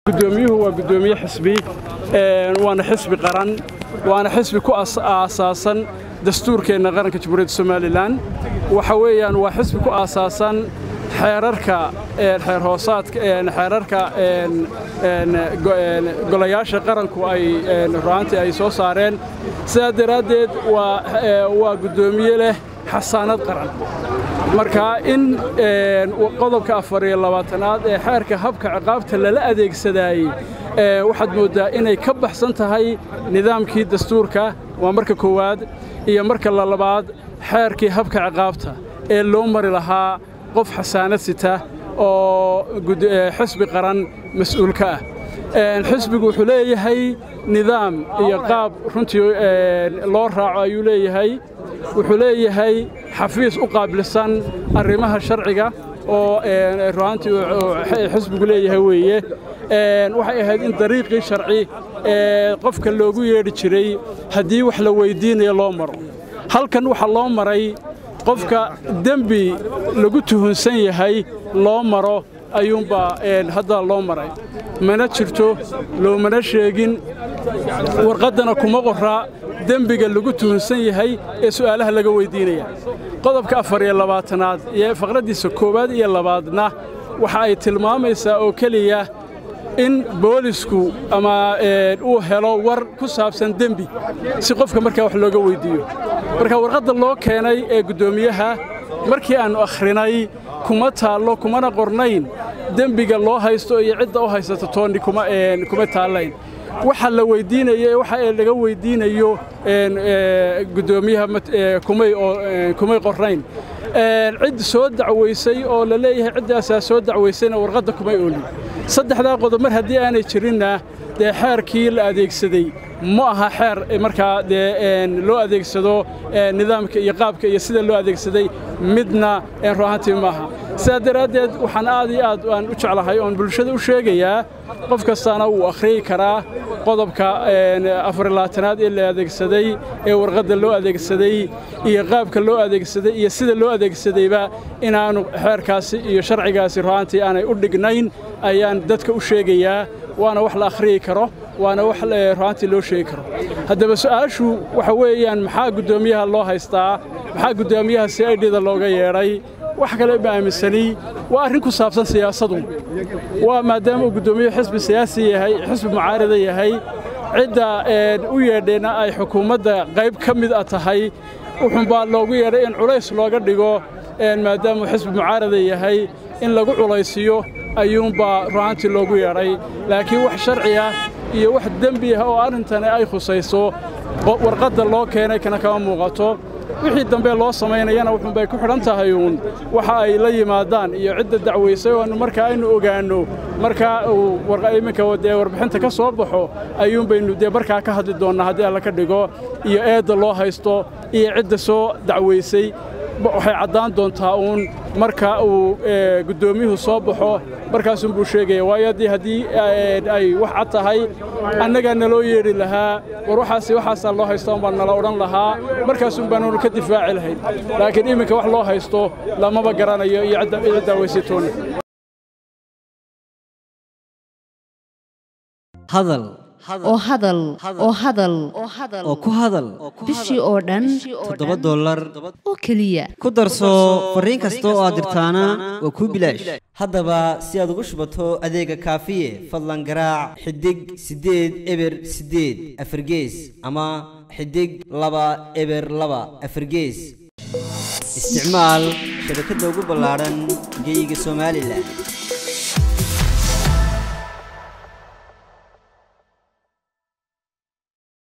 gudoomiyuhu waa gudoomiye xisbi waana xisbi qaran waana xisbi ku aasaasan dastuurkeenna qaranka jamhuuriyadda somalilan waxa weeyaan waa xisbi ku aasaasan xeerarka xeer hoosaadka xeerarka golayaasha qaranku ay ru'aantii ay soo saareen sidaa daraaddeed waa guddoomiye leh xasaanad qaran marka in qodobka afar iyo labaatanaad ee xeerka habka ciqaabta lala adeegsadaayey waxaad mooddaa inay ka baxsan tahay nidaamkii dastuurka waa marka koowaad iyo marka lalabaad xeerkii habka ciqaabta ee loo mari lahaa qof xasaanad sita oo xisbi qaran mas'uulka ah xisbigu wuxuu leeyahay nidaam iyo qaab runtii loo raaco ayuu leeyahay wuxuu leeyahay xafiis u qaabilsan arrimaha sharciga oo ru'aantii xisbigu leeyahay weeye waxay ahayd in dariiqii sharci ee qofka loogu yeedhi jiray haddii wax la weyddiinayo loo maro halkan waxaa loo maray qofka dembi lagu tuhunsan yahay loo maro ayuunbaa hadda loo maray mana jirto loomana sheegin warqaddana kuma qorraa dembiga lagu tuhunsan yahay ee su'aalaha laga weyddiinaya qodobka afar iyo labaatanaad iyo faqraddiisa koowaad iyo labaadna waxa ay tilmaamaysaa oo keliya in boolisku ama uu helo war ku saabsan dembi si qofka markaa wax looga weyddiiyo marka warqadda loo keenay ee guddoomiyaha markii aannu akhrinay kuma taallo kumana qornayn dembiga loo haysto iyo cidda u haysata toonni kuma taallayn waxa la weyddiinayo waxa laga weyddiinayo guddoomiyaha kumay qornayn cid soo dacwaysay oo la leeyahay ciddaasaa soo dacwaysayna warqadda kumay oolin saddexdaa qodob mar haddii aanay jirinna dee xeerkii la adeegsaday ma aha xeer markaa dee loo adeegsado nidaamka iyo qaabka iyo sida loo adeegsaday midna ru'aantii maaha sidaa daraaddeed waxaan aad iyo aad aan u jeclahay oon bulshada u sheegayaa qof kastaana wuu akhriyi karaa qodobka afarlabaatanaad ee la adeegsaday ee warqadda loo adeegsaday iyo qaabka loo adeegsaday iyo sida loo adeegsadayba inaannu xeerkaasi iyo sharcigaasi ru'aantii aanay u dhignayn ayaan dadka u sheegayaa waana wax la akhriyi karo waana wax ru'aantii loo sheegi karo haddaba su'aashu waxa weeyaan maxaa guddoomiyaha loo haystaa maxaa guddoomiyaha si aidhida looga yeedhay wax kale ma aaminsani waa arrin ku saabsan siyaasadu waa maadaama uu guddoomiye xisbi siyaasi yahay xisbi mucaarida yahay cidda u yeedhayna ay xukuumadda qayb ka mid a tahay wuxuunbaa loogu yeedhay in culays looga dhigo maadaamuu xisbi mucaarida yahay in lagu culaysiyo ayuunbaa ru'aantii loogu yeedhay laakiin wax sharci ah iyo wax dembi ah oo arrintani ay khusayso warqadda loo keenay kana kama muuqato wixii dambe loo samaynayana wuxuunbay ku xidhan tahay uun waxa ay la yimaadaan iyo cidda dacwaysay oo markaa aynu ogaanno markaa uu iminka dee warbixinta ka soo baxo ayuunbaynu dee markaa ka hadli doonnaa haddii alla ka dhigo iyo eedda loo haysto iyo cidda soo dacwaysay waxay caddaan doontaa uun marka uu guddoomiyuhu soo baxo markaasunbuu sheegaya waayo haddii haddii ay wax cad tahay annagaa naloo yeedhi lahaa war waxaasi waxaasaa loo haysta umbaa nala odhan lahaa markaasun baanunu ka difaaci lahayn laakiin iminka wax loo haysto lamaba garanayo iyo cidda daawaysatoona hadal oo hadal oo hadal oo ku hadal bishii oo dhan toddoba dollar oo keliya ku darso fariin kasta oo aad dirtaana waa kuu bilaash haddaba si aad ugu shubato adeega kaafiye fadlan garaac xidig siddeed eber siddeed afargees ama xidig laba eber laba afargees isticmaal shabakadda ugu ballaadhan geyga somalilan